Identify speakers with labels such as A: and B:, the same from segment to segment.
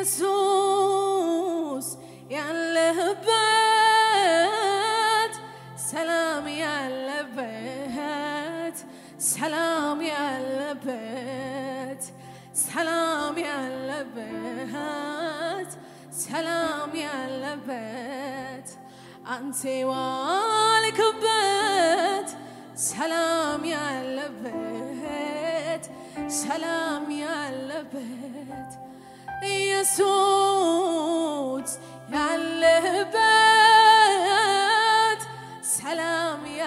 A: ኢየሱስ ያለህበት ሰላም ያለበት ሰላም ያለበት ሰላም ያለበት ሰላም ያለበት አንተ ዋልክበት ሰላም ያለበት ሰላም ያለበት ኢየሱስ ያለህበት ሰላም ያ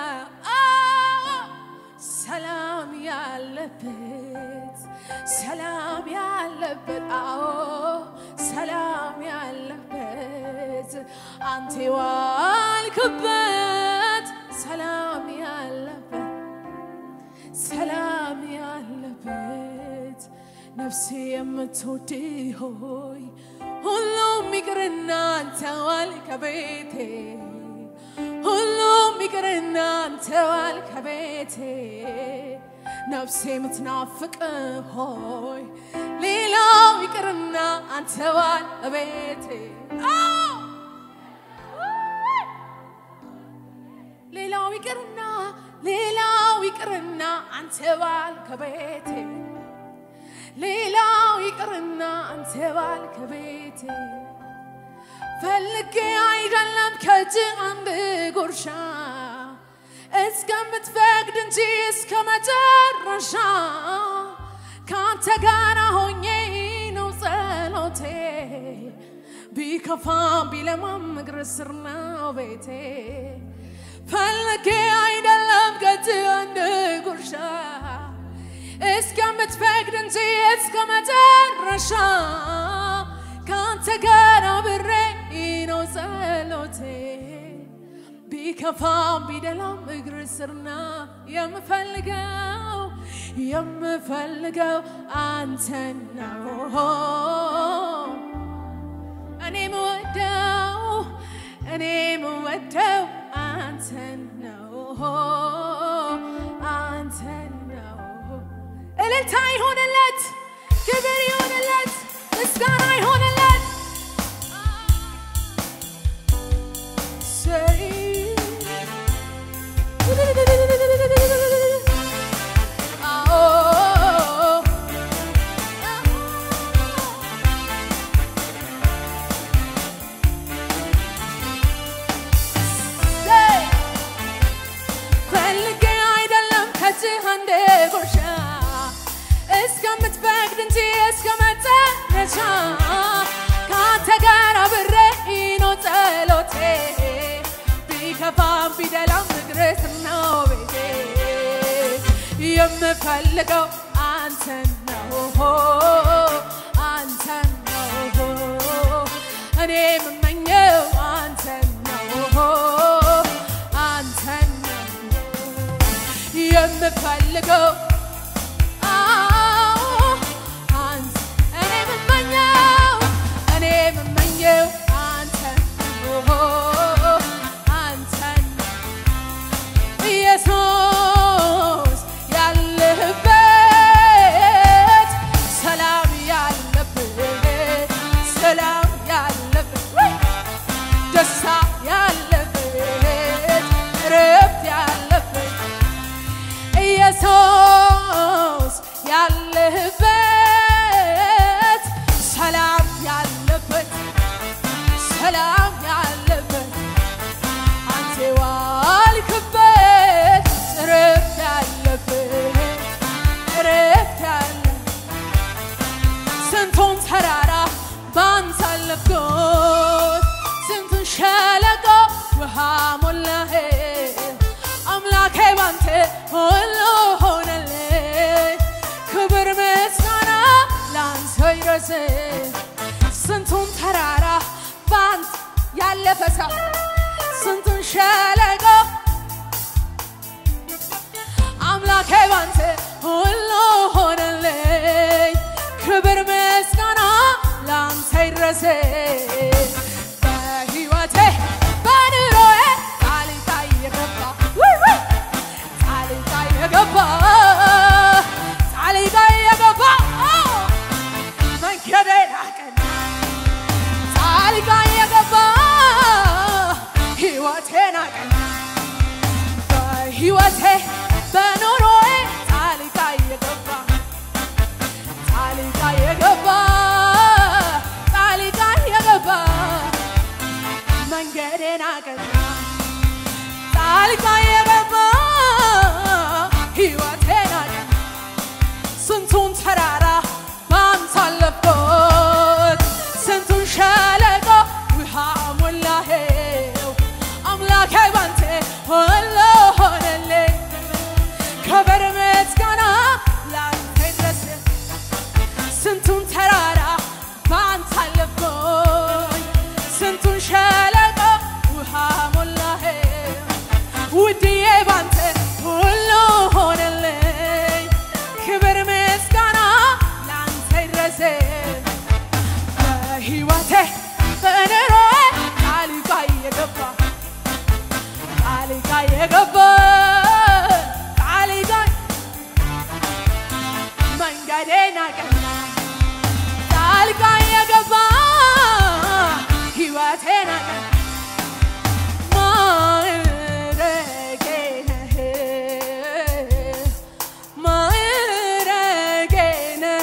A: ሰላም ያለበት ሰላም ያለበት አዎ ሰላም ያለበት አንተ ዋልክበት ሰላም ያለበት ሰላም ያለበት ነፍሴ የምትወድ ሆይ ሁሉም ይቅርና አንተ ዋል ከቤቴ ሁሉም ይቅርና አንተ ዋል ከቤቴ ነፍሴ የምትናፍቅ ሆይ ሌላው ይቅርና አንተ ዋል ቤቴ ሌላው ይቅርና ሌላው ይቅርና አንተ ባል ከቤቴ ሌላው ይቅርና አንተ ባል ከቤቴ ፈልጌ አይደለም ከእጅ አንድ ጉርሻ እስከምትፈቅድ እንጂ እስከ መጨረሻ ከአንተ ጋር ሆኜ ነው ጸሎቴ ቢከፋም ቢለማም እግር ስር ነው ቤቴ ፈልጌ አይደለም ከእጅ አንድ ጉርሻ እስከምትፈቅድ እንጂ እስከ መጨረሻ ከአንተ ጋር አብሬ ነው ጸሎቴ ቢከፋም ቢደላም እግር ስርና የምፈልገው የምፈልገው አንተን ነው እኔ ምወደው እኔ ምወደው አንተን ነው አንተን ነው እልልታ ይሆንለት ክብር ይሆንለት ምስጋና ይሆንለት ሰይ አዎ ሰይ ፈልጌ አይደለም ከዚህ አንድ ጉርሻ እስከምትፈቅድ እንጂ እስከ መጨረሻ ከአንተ ጋር አብሬ ነው ጸሎቴ ቢከፋም ቢደላም እግርህ ነው ቤቴ የምፈልገው አንተን ነው አንተን ነው እኔ የምመኘው አንተን ነው አንተን ነው የምፈልገው አዎ፣ አንተ እኔ የምመኘው እኔ የምመኘው አንተን ነው አንተን ነው ኢየሱስ ያለህበት ሰላም ያለበት ሰላም ያለበት ወይ! ደስታ ያለበት ረፍት ያለበት ኢየሱስ ያለህበት ሰላም ያለበት ሰላም ያለበት አንተ ዋልክበት ረፍት ያለበት ረፍት ያለ ስንቱን ተራራ ባንተ አለፍኩት ስንቱን ሸለቆ ውሃ ሞላህ አምላኬ ባንተ ሁሉ ሆነልኝ ክብር ምስጋና ላንተ ይድረስ ስንቱን ተራራ ባንተ ያለፈ ሰው ስንቱን ሸለቆ አምላኬ ባንተ ሁሉ ሆነልኝ ክብር ምስጋና ላንተ ይድረስ በሕይወቴ በኑሮዬ ጣልቃ የገባ ውይ ውይ! ጣልቃ የገባ ጣልቃ የገባ መንገዴን አቀና አለፍኩት ስንቱን ሸለቆ ውሃ ሞላኸው አምላኬ ባንተ ሁሉ ሆነልኝ ክብር ምስጋና ላንተ ይድረስ ስንቱን ተራራ ባንተ አለፍኩኝ ስንቱን ሸለቆ ውሃ ሞላኸው ውድዬ ባንተ ሁሉ ሆነልኝ ክብር ምስጋና ላንተ ይድረስ በሕይወቴ በኑሮዬ ቃል ጋር የገባ ቃል ጋር የገባ ቃል ጋር መንገዴን አቀና ቃል ጋር የገባ ሕይወቴን አቀና ማዕረጌ ነህ ማዕረጌ ነህ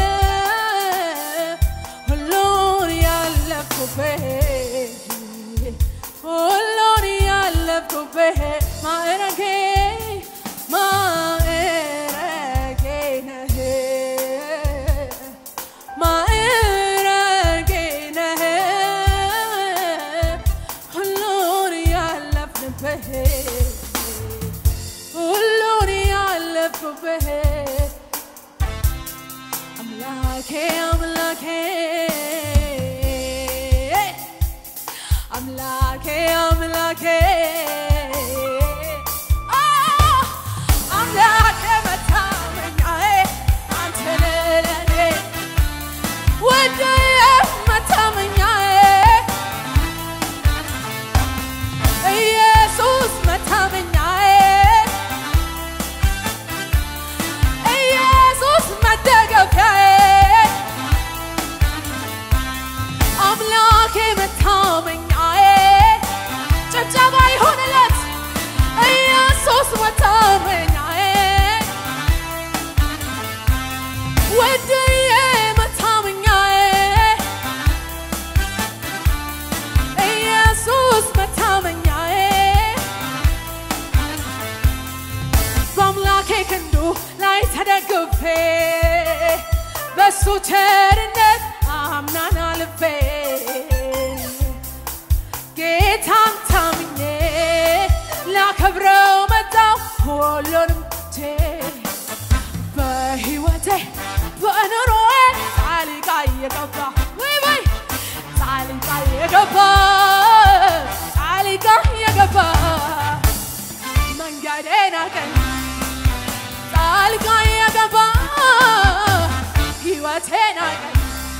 A: ሁሉን ያለፍኩብህ ሁሉን ያለፍኩብህ ማዕረጌ ማዕረጌ ነህ ማዕረጌ ነህ ሁሉን ያለፍንብህ ሁሉን ያለፍኩብህ አምላኬ አምላኬ አምላኬ አምላኬ አ አምላኬ መታመኛዬ አንተ ነህ ለኔ ውድዬ መታመኛዬ ኢየሱስ መታመኛዬ ኢየሱስ መደገፊያዬ አምላኬ መታመኛዬ ጭብጨባ ይሁንለት ኢየሱስ መታመኛዬ ውድዬ መታመኛዬ ኢየሱስ መታመኛዬ በአምላኬ ክንዱ ላይ ተደግፌ በሱ ቸርነት አምናን አልፌ ጌታን ታምኜ ላከብረው መጣው ሁሉንም ቼ በሕይወቴ በኑሮዬ ጣልቃ እየገባ ወይ ወይ ጣልቃ እየገባ ጣልቃ እየገባ መንገዴን አቀና ጣልቃ እየገባ ሕይወቴን አቀና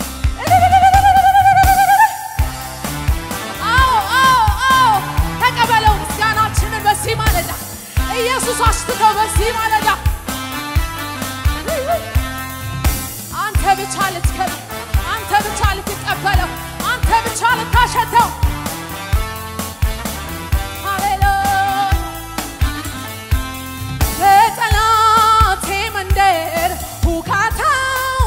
A: አዎ አዎ አዎ ተቀበለው ምስጋናችንን በዚህ ማለዳ ኢየሱስ አሽትተው በዚህ ማለዳ አንተ ብቻ ልትከብር አንተ ብቻ ልትቀበለው አንተ ብቻ ልታሸተው ሃሌሉያ በጠላቴ መንደር ሁካታው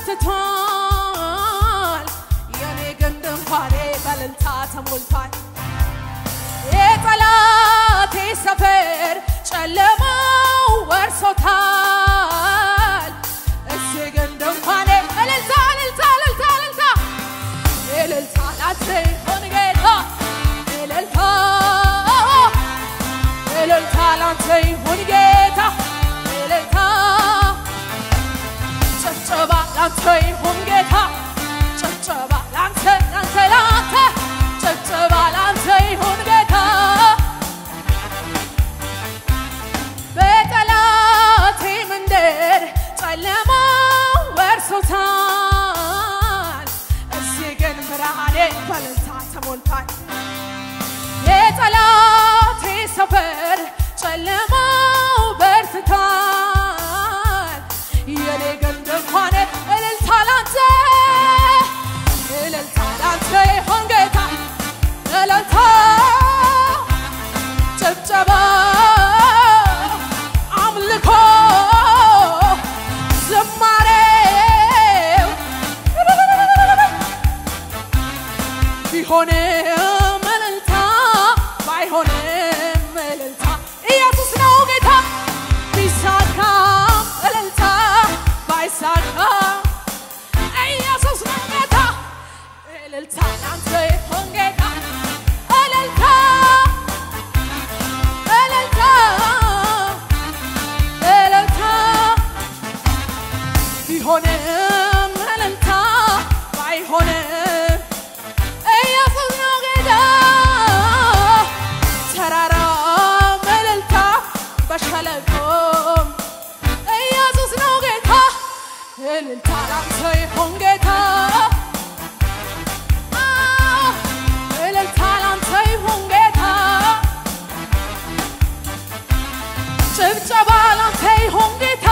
A: በርትቷል የኔ ግን ድንኳኔ በእልልታ ተሞልቷል የጠላቴ ሰፈር ጨለማው ወርሶታል እዚህ ግን ድንኳኔ እልልታ እልልታ እልልታ እልልታ እልልታ ላንተ ይሁን ጌታ እልልታ እልልታ ላንተ ይሁን ጌታ እልልታ ጭብጨባ ላንተ ይሁን ጌታ ጭብጨባ ላንተ ላንተ ላንተ ጭብጨባ ላንተ ይሁን ጌታ በጠላቴ መንደር ጨለማው ወርሶታል እዚህ ግን ብርሃኔ በእልልታ ተሞልቷል የጠላቴ ሰፈር ጨለማው በርትቷል የኔ ግን ድንኳን እልልታ ላንተ እልልታ ላንተ ይሁን ጌታ እልልታ ጭብጨባ አምልኮ ዝማሬው ቢሆንም እልልታ ባይሆንም እልልታ ኢየሱስ ነው ጌታ ቢሳካም እልልታ ባይሳካም ኢየሱስ እልልታ ላንተ ይሁን ጌታ እልልታ እልልታ እልልታ ቢሆንም እልልታ ባይሆንም ኢየሱስ ነው ጌታ ተራራም እልልታ በሸለቆም ኢየሱስ ነው ጌታ እልልታ ላንተ ይሁን ጌታ አዎ፣ እልልታ ላንተ ይሁን ጌታ ጭብጨባ ላንተ ይሁን ጌታ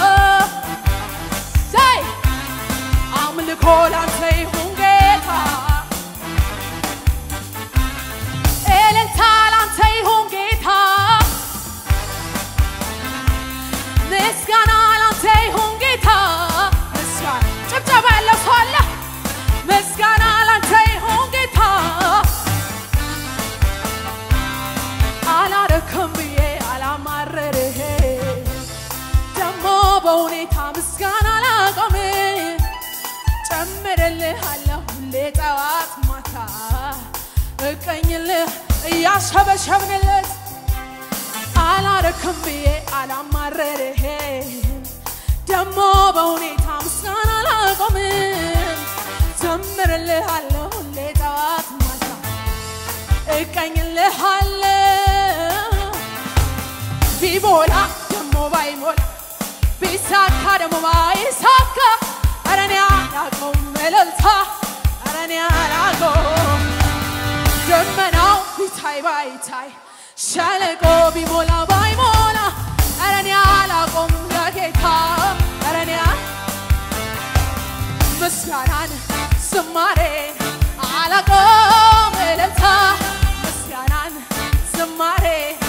A: ዘይ አምልኮ ላንተ ይሁን ጌታ እልልታ ላንተ ይሁን ጌታ ምስጋና ላንተ ይሁን ጌታ ምስጋና ጭብጨባ ያለው ሰው አለ ምስጋና ላንተ ይሁን ጌታ አላረክም ብዬ አላማረርህ ደግሞ በሁኔታ ምስጋና ላቆም ጨምርልሃለሁ ሁሌ ጠዋት ማታ እቀኝልህ እያሸበሸብንለት አላረክም ብዬ አላማረርህ ደግሞ በሁኔታ ምስጋና ላቆም ዘምርልሃለሁ ሁሌ ጠዋት ማታ እቀኝልሃለሁ ቢሞላ ደሞ ባይሞላ ቢሳካ ደሞ ባይሳካ ኧረ እኔ አላውቀውም እልልታ ኧረ እኔ አላውቀውም ደመናው ቢታይ ባይታይ ሸለቆ ቢሞላ ባይሞላ ኧረ እኔ አላውቀውም ለጌታ ኧረ እኔ ምስጋናን ዝማሬን አላቆም እልልታ ምስጋናን ዝማሬ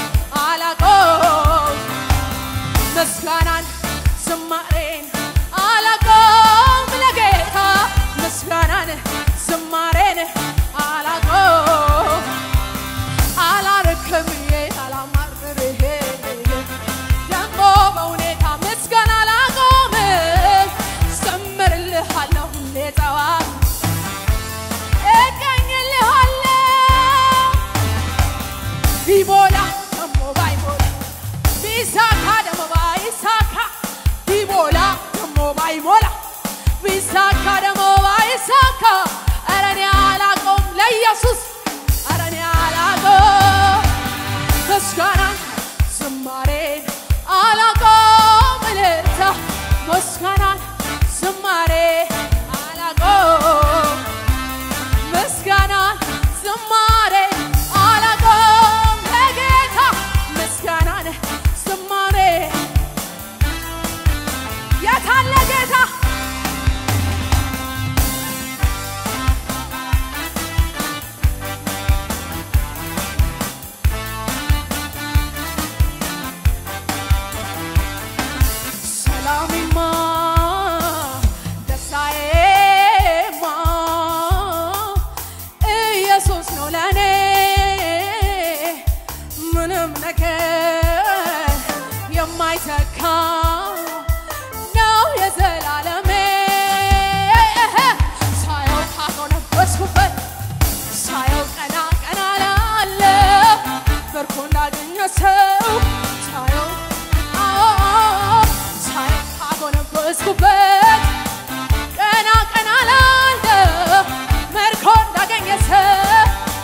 A: አላቆም ምስጋናን ዝማሬን አላቆም ለጌታ ምስጋናን ዝማሬን አላቆም አላረክም ብዬ አላማርርህ ደግሞ በሁኔታ ምስጋና አላቆም ዘምርልሃለሁ ሁሌ ጠዋት እቀኝልሃለሁ ቢሞላ ደሞ ባይሞላ ቢሳካ ደሞ ባይሳካ ቢሞላ ደሞ ባይሞላ ቢሳካ ደሞ ባይሳካ ኧረ እኔ አላቆም ለኢየሱስ ኧረ እኔ አላቆም ምስጋናን ዝማሬን አላቆም እልልታ ምስጋናን ዝማሬ አላቆም ምስጋናን ዝማሬ አላቆም ለጌታ ምስጋናን ዝማሬ የታለ ጌታ ሰላሜማ ደስታዬማ ኢየሱስ ነው ለኔ ምንም ነገር የማይተካ ነው የዘላለሜ ሳየው ካጎነበስኩበት ሳየው ቀና ቀና ላለ በርኮ እንዳገኘ ሰው ሳየው አዎ ሳየው ካጎነበስኩበት ቀና ቀና ላለ መርኮ እንዳገኘ ሰው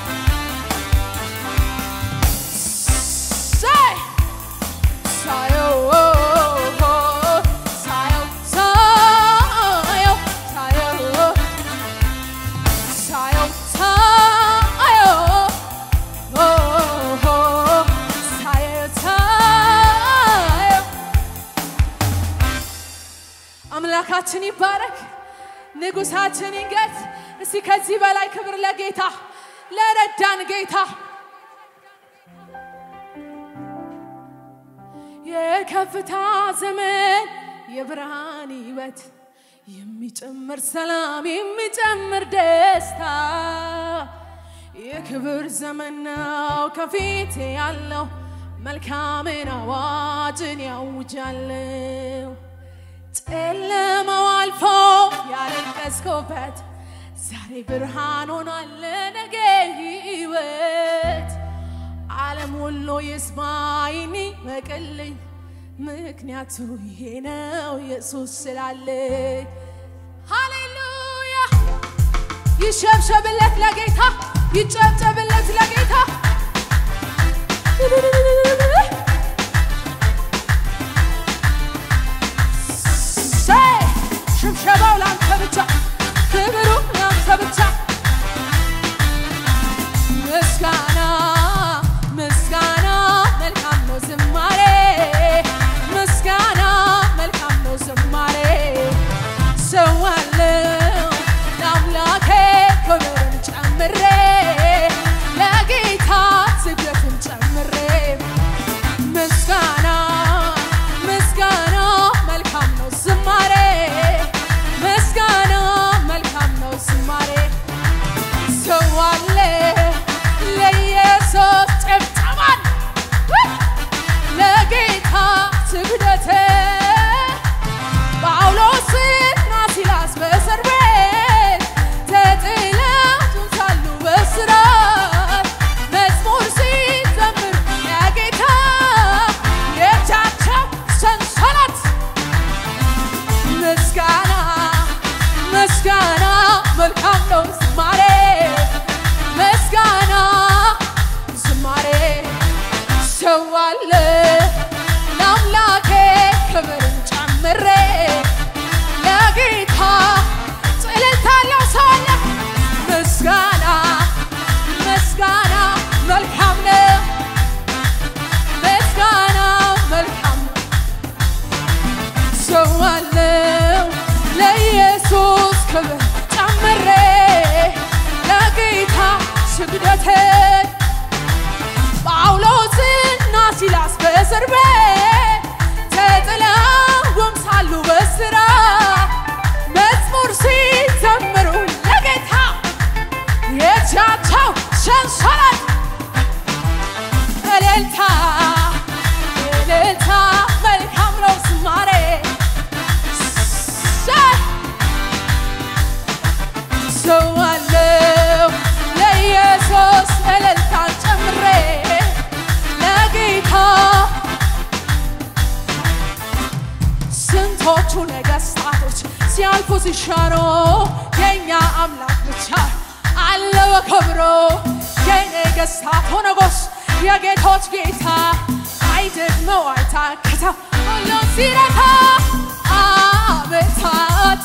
A: ሳይ ሳየው ሳየው ሳየው ሳየው ሳየው ሳየው ሳየው ሳየው አምላካችን ይባረክ፣ ንጉሳችን ይንገስ። እስቲ ከዚህ በላይ ክብር ለጌታ ለረዳን ጌታ የከፍታ ዘመን የብርሃን ሕይወት የሚጨምር ሰላም የሚጨምር ደስታ የክብር ዘመን ነው ከፊቴ ያለው መልካምን አዋጅን ያውጃለው ጨለማው አልፎ ያለቀስኩበት ዛሬ ብርሃን ሆኗል ለነገ ሕይወት ዓለም ሁሉ ይስማይኒ በቅልኝ ምክንያቱ ይሄ ነው ኢየሱስ ስላለኝ ሃሌሉያ ይሸብሸብለት ለጌታ ይጨብጨብለት ለጌታ ሰይ ሽብሸባው ላንተ ብቻ ክብሩ ላንተ ብቻ ምስጋና ምስጋና መልካም ነው ዝማሬ ምስጋና መልካም ነው ዝማሬ ሰዋለው ለአምላኬ ክብርን ጨምሬ ለጌታ ስግደትን ጨምሬ ምስጋና ምስጋና መልካም ነው ዝማሬ ምስጋና መልካም ነው ዝማሬ ሰዋለ ለኢየሱስ ጭብጨባን ለጌታ ስግደት ጳውሎስና ሲላስ በእስር ቤት ተጥለው ሳሉ በእስራት መዝሙር ሲዘምሩ ለጌታ የእጃቸው ሰንሰለት ምስጋና ምስጋና መልካም ነው ዝማሬ ምስጋና ዝማሬ ሰዋለ ለአምላኬ ክብርን ጨምሬ ለጌታ ጽልታለው ሰው አለ ምስጋና ምስጋና መልካም ነው ምስጋና መልካም ነው ሰዋለው ለኢየሱስ ክብር ጨምሬ ለጌታ ስግደትን ጳውሎስና ሲላስ በእስር ቤት ተጥለውም ሳሉ በእስራት መዝሙር ሲዘምሩ ለጌታ የእጃቸው ሰንሰለት እልልታ እልልታ መልካም ነው ዝማሬ ሰ- ሰዋለው ለኢየሱስ እልልታን ጨምሬ ለጌታ ስንቶቹ ነገስታቶች ሲያልፉ ሲሻሩ የእኛ አምላክ ብቻ አለ በክብሩ የነገስታቱ ንጉሥ የጌቶች ጌታ አይደግመው አይታክተው ሁሉን ሲረታ አመታት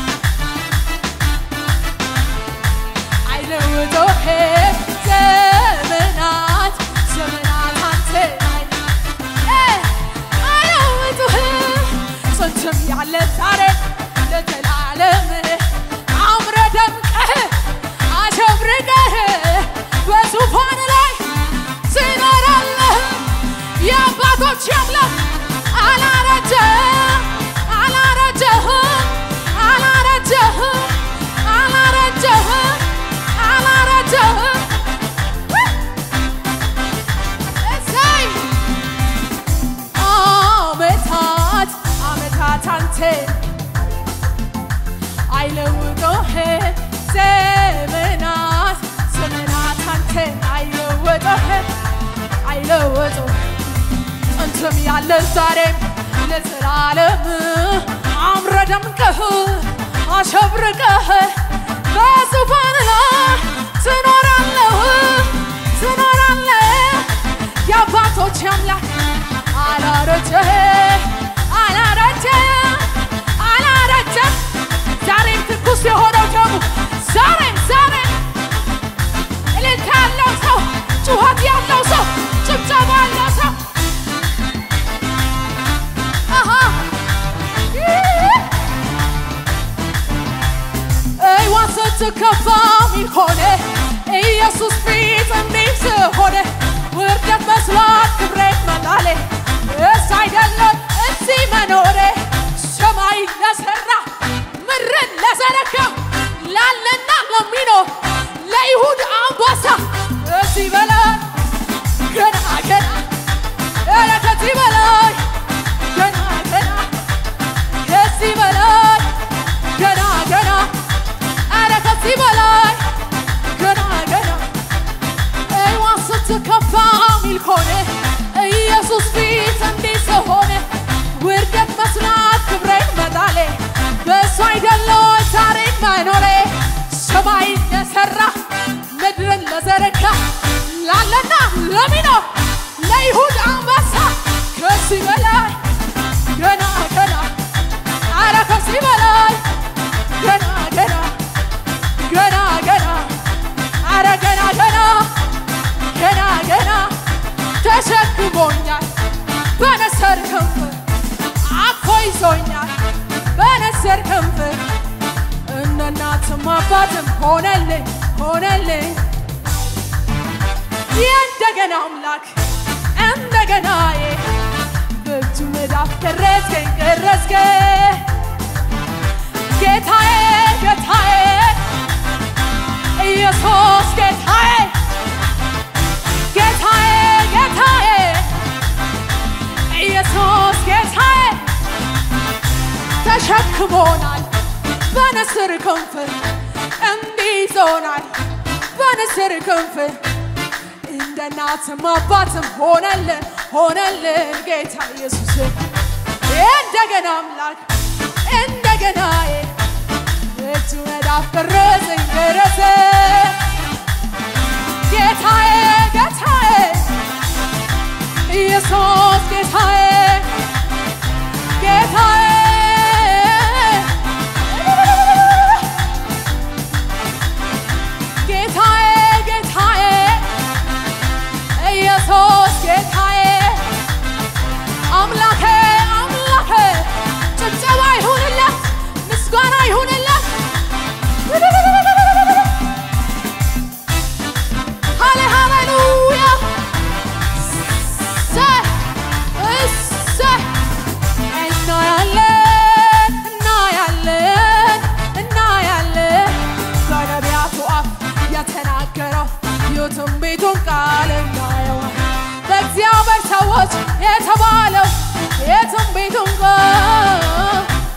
A: አይለውጦህም ዘመናት ዘመናት አንተ አይ- አይለውጡህም ጽንትም ያለ ዛሬ ለዘላለም አምረ ደምቀህ አሸብርቀህ በዙፋን ላይ ትኖራለህ የአባቶች አምላክ አላረጀህም አላረጀህም አላረጀህም አላረጀህም አላረጀህም እሰይ አመታት አመታት አንተ አይለውጦህም ዘመናት ዘመናት አንተ አይለወጦህም አይለወጡም ጥንትም ያለ ዛሬም ለዘላለም አምረ ደምቀህ አሸብርቀህ በዙፋን ላይ ትኖራለህ ትኖራለህ የአባቶች አምላክ አላረጀህ አላረጀህ አላረጀህ ዛሬም ትኩስ የሆነው ደግሞ ዛሬም ዛሬም እልልታ ያለው ሰው ጩኸት ያለው ሰው ጭብጨባ ያለው ሰው አሃ እይዋን ስትከፋ ሚል ሆነ ኢየሱስ ፊት እንዲህ ስሆነ ውርደት መስሏት ክብሬ መጣሌ እስ አይደለም እዚህ መኖሬ ሰማይ ለሰራ ምድርን ለዘረጋ ላለና ለሚኖር ለይሁድ አንበሳ እዚህ በላይ ገና ገና ኧረ ከዚህ በላይ ገና ገና ከዚህ በላይ ገና ገና ኧረ ከዚህ በላይ ለሚኖ ለይሁዳ አንበሳ ከዚህ በላይ ገና ገና አረ ከዚህ በላይ ገና ገና ገና ገና አረ ገና ገና ገና ገና ተሸክሞኛል በነሰር ክንፍ አቅፎ ይዞኛል በነሰር ክንፍ እንደ እናትም አባትም ሆነልኝ ሆነልኝ የእንደገና አምላክ እንደገናዬ በእጁ መዳፍ ቀረጽከኝ ቀረጽከኝ ጌታዬ ጌታዬ ኢየሱስ ጌታዬ ጌታዬ ጌታዬ ኢየሱስ ጌታዬ ተሸክሞናል በንስር ክንፍ እንዲይዞናል በንስር ክንፍ እንደ እናትም አባትም ሆነልን ሆነልን ጌታ ኢየሱስ እንደገና አምላክ እንደገና እጁ መዳፍ ቀረጸኝ ደረሰ ጌታዬ ጌታዬ ኢየሱስ ጌታዬ ጌታዬ ጌታዬ ጌታዬ ኢየሱስ ጌታዬ አምላኬ አምላኬ ጭብጨባ ይሁንለት ምስጋና ይሁንለት ሃሌ ሃሌሉያ እሰይ እሰይ እናያለን እናያለን እናያለን በነቢያቱ አፍ የተናገረው የትንቢቱን ቃል እናየዋል በእግዚአብሔር ሰዎች የተባለው የትንቢቱን ቃል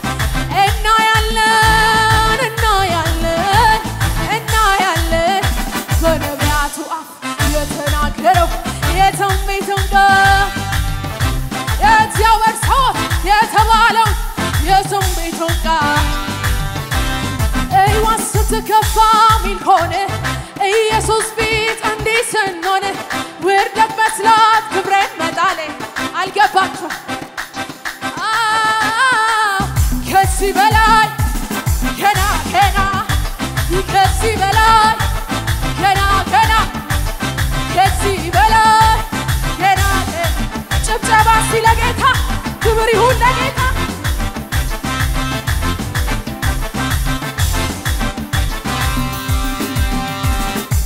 A: እናያለን እናያለን እናያለን በነቢያቱ አፍ የተናገረው የትንቢቱን ቃል የእግዚአብሔር ሰዎች የተባለው የትንቢቱን ቃል ሕይወት ስትከፋ ሚል ሆነ ኢየሱስ ፊት እንዲህ ስንሆን ውርደት መስላት ክብሬን መጣሌ አልገባችሁ ከዚህ በላይ ገና ገና ከዚህ በላይ